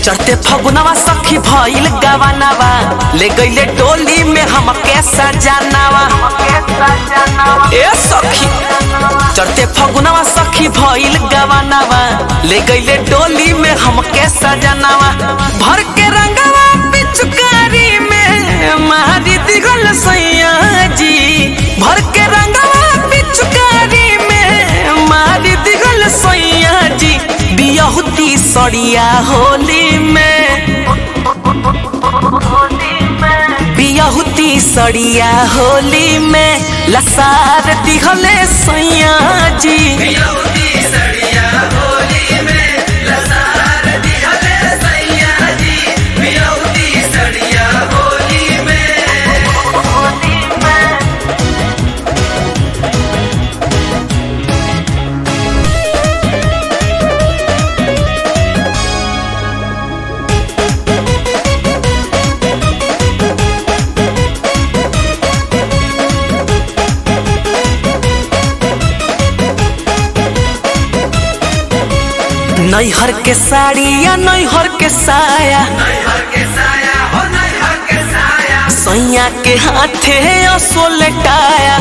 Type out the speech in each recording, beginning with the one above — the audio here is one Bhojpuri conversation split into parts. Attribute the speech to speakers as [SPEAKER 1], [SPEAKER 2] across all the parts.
[SPEAKER 1] चढ़ते फगुनवा सखी भइल गवानवा ले गईले डोली में हमके सजानवा ए सखी चढ़ते फगुनवा सखी भइल गवानवा ले गईले डोली में हमके सजानवा भर के रंगवा पिचकारी में मारी दिगल सैया जी भर के रंगवा पिचकारी में मारी दिगल सैया जी बियहुती सड़िया होली में बियहुती सड़िया होली में लसार दिहले सैया जी नैहर के साड़ी या नैहर के साया सैया के हाथे असो लटाया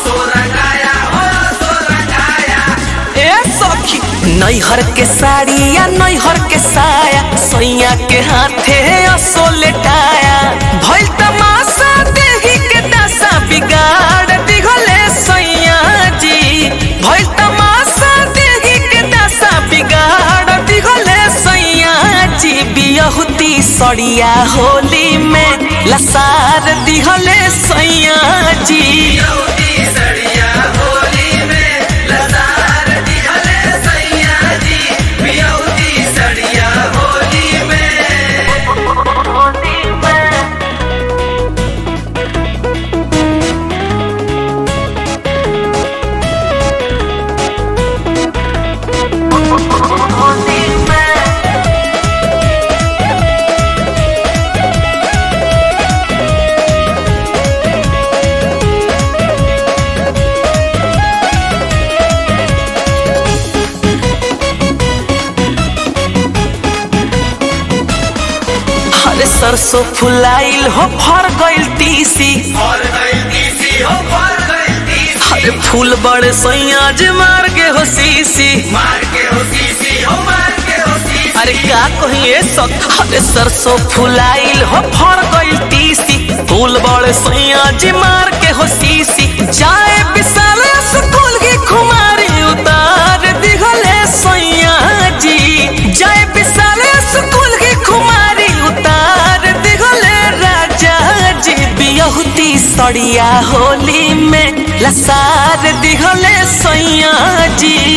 [SPEAKER 1] ए सखी नैहर के साड़ी या नैहर के साया सैया के हाथे असो लटाया भइल तमाशा देही के दशा बिगाड़ दिघले सैया जी भइल तमाशा देही के दशा बिगाड़ दिघले सैया जी बियहुती सड़िया होली में लसार दिहले सैया जी अरे सरसों फुलाइल हो फर गइल तीसी अरे फूल बड़े सैया जे मार के हो सीसी अरे का कहिए सक अरे सरसों फुलाइल हो फर गइल तीसी फूल बड़े सैया जे मार के हो सीसी जाए विशाल स्कूल की खुमारी उतार दिखले सैया जी जाए विशाल स्कूल की खुमारी उतार दिखले राजा जी बियहुती सड़िया होली में लसार दिखले सैया जी